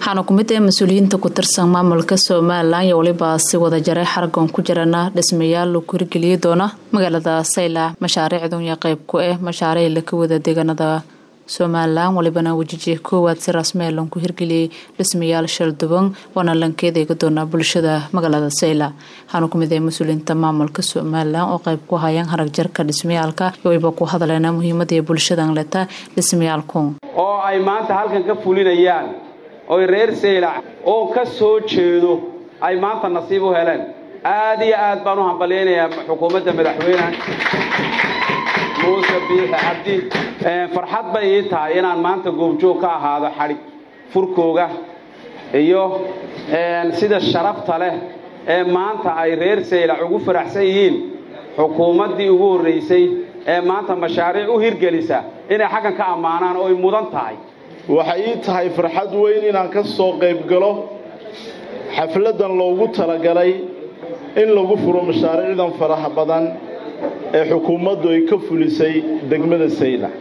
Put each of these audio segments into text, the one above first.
waxaana kumid ee mas-uuliyiinta ku tirsan maamulka somalilan iyo weliba si wada jaray xaragoon ku jirana dhismayaal lagu hirgeliyi doona magaalada saylac mashaariicdun iyo qeyb ku ah mashaariic laka wada deegaanada somalilan walibana wejiji koowaad si rasmee lanku hirgeliyey dhismayaal shalduban waana lankeed eega doonaa bulshada magaalada saylac waxaana kumid ee mas-uuliyiinta maamulka somalilan oo qeyb ku hayaan harag jarka dhismayaalka wayba ku hadleena muhiimada ee bulshadan leta dhismayaalku oo ay maanta halkan ka fulinayaan oy reer saylac oo ka soo jeedo ay maanta nasiib u heleen aad iyo aad baan u hambalyaynayaa xukuumadda madaxweyneha muuse biixi cabdi farxad bay ii tahay inaan maanta goobjoog ka ahaado xadhig furkooga iyo sida sharafta leh ee maanta ay reer saylac ugu faraxsan yihiin xukuumaddii ugu horraysay ee maanta mashaariic u hirgelisa inay xaggan ka ammaanaan oo ay mudan tahay waxay ii tahay farxad weyn inaan ka soo qayb galo xafladdan loogu talagalay in lagu furo mashaariicdan faraha badan ee xukuumaddu ay ka fulisay degmada saylac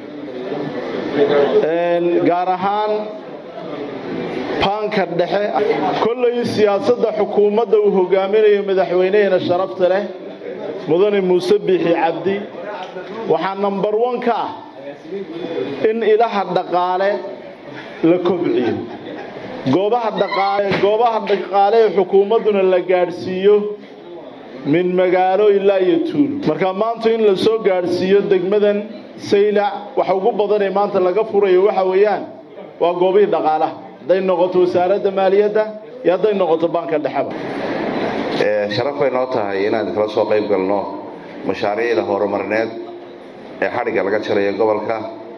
gaar ahaan baanka dhexe kollay siyaasadda xukuumadda uu hogaaminayo madaxweyneheena sharafta leh mudane muuse biixi cabdi waxaa nambar wan ka ah in ilaha dhaqaale la kobciyo goobaha dhaqaale goobaha dhaqaale ee xukuumadduna la gaadhsiiyo min magaalo ilaa iyo tuulo marka maanta in la soo gaadhsiiyo degmadan saylac waxa ugu badanee maanta laga furayo waxa weeyaan waa goobihii dhaqaalaha hadday noqoto wasaaradda maaliyadda iyo hadday noqoto baanka dhexeba sharaf bay noo tahay inaan kala soo qayb galno mashaariicda horumarineed ee xadhigga laga jarayo gobolka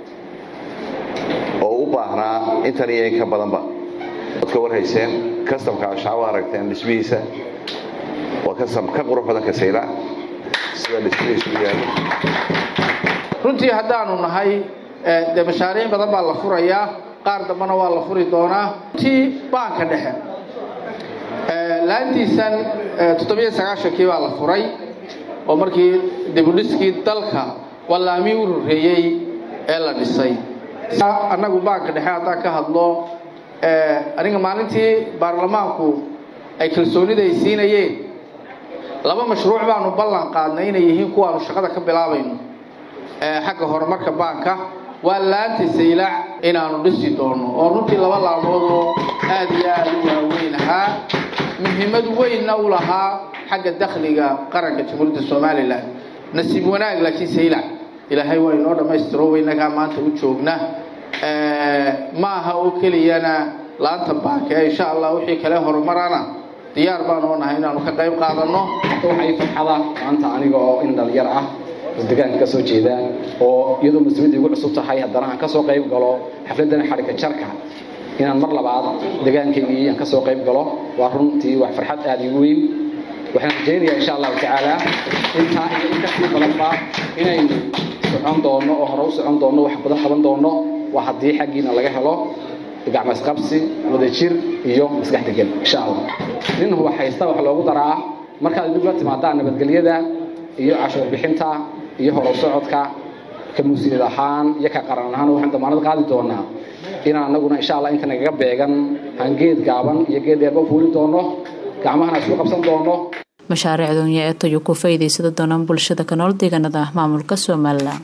oo u baahnaa intan iyo in ka badanba waad ka warhayseen kastamka ashacabo aragteen dhismihiisa waa kastam ka qurux badanka saylac sida dhismihiisu yaalo runtii haddaanu nahay dee mashaariic badan baa la furayaa qaar dambena waa la furi doonaa runtii baanka dhexe laantiisan toddobiyo sagaashankii baa la furay oo markii dibudhiskii dalka wallaamii u horreeyey ee la dhisay annagu baanka dhexe haddaan ka hadlo aniga maalintii baarlamaanku ay kalsoonida ay siinayeen laba mashruuc baanu ballan qaadnay inay yihiin kuwaanu shaqada ka bilaabayno xagga horumarka baanka waa laanta saylac inaanu dhisi doono oo runtii laba laamoodoo aad iyo aad u waaweyn ahaa muhiimad weynna u lahaa xagga dakhliga qaranka jamhuuriyadda somalilan nasiib wanaag laakiin saylac ilaahay waa inoo dhammaystiro waynagaa maanta u joogna ma aha oo keliyana laanta baanka ee insha allah wixii kale horumarana diyaar baan oo nahay inaanu ka qayb qaadanno waxay farxada maanta aniga oo in dhalinyar ah deegaanka ka soo jeeda oo iyadoo mas-uuliyadda igu cusub tahay haddana aan ka soo qayb galo xafladdan xadhigga jarka inaan mar labaad deegaankaygii aan ka soo qayb galo waa runtii wax farxad aad igu weyn waxaan rajaynayaa insha allahu tacaala intaa iyo in kasii badanba inaynu socon doonno oo hore u socon doonno wax badan qaban doonno waa haddii xaggiina laga helo gacmasqabsi wadajir iyo maskax degan insha allah nin huba haysta wax loogu daraa markaad dib la timaadaan nabadgelyada iyo cashuur bixinta iyo horow socodka ka musiilid ahaan iyo ka qaran ahaan waxaan damaanad qaadi doonaa inaan anaguna insha allah inta nagaga beegan aan geed gaaban iyo geed dheerba fuuli doono gacmahana isku qabsan doono mashaariicdunya ee tayo ku faa'iidaysada doonaan bulshada ka nool deegaanada maamulka somalilan